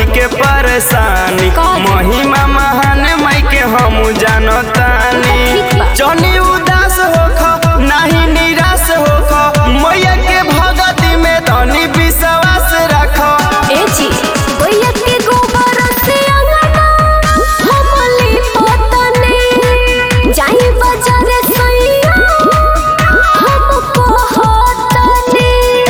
के परेशानी काहे? महिमा महान माई के हम जानतानी ठीक बा। जनी उदास होख नाही निराश होख मैया के भगती में तनी विश्वास रख ए जी भैया के गोबर से अंगना हमली पोतने जाई बाजार सैया हमको होतने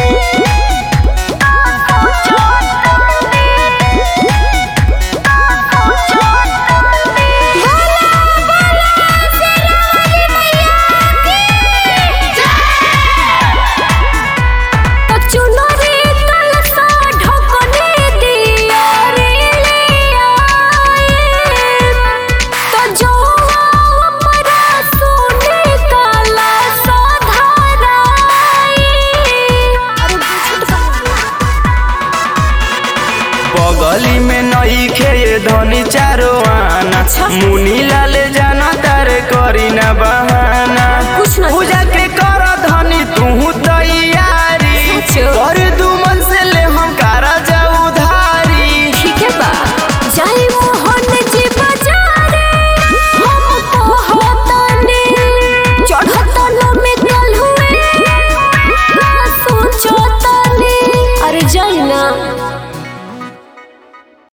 चुनरी कलसा ढकने दिया रे लिया तो जो अपरा सोने काला साधाराई अरे बगली में नई खे धनी चारो आना अच्छा। मुनी लाल जाना तारे करी ना बहाना कुछ ना पूजा के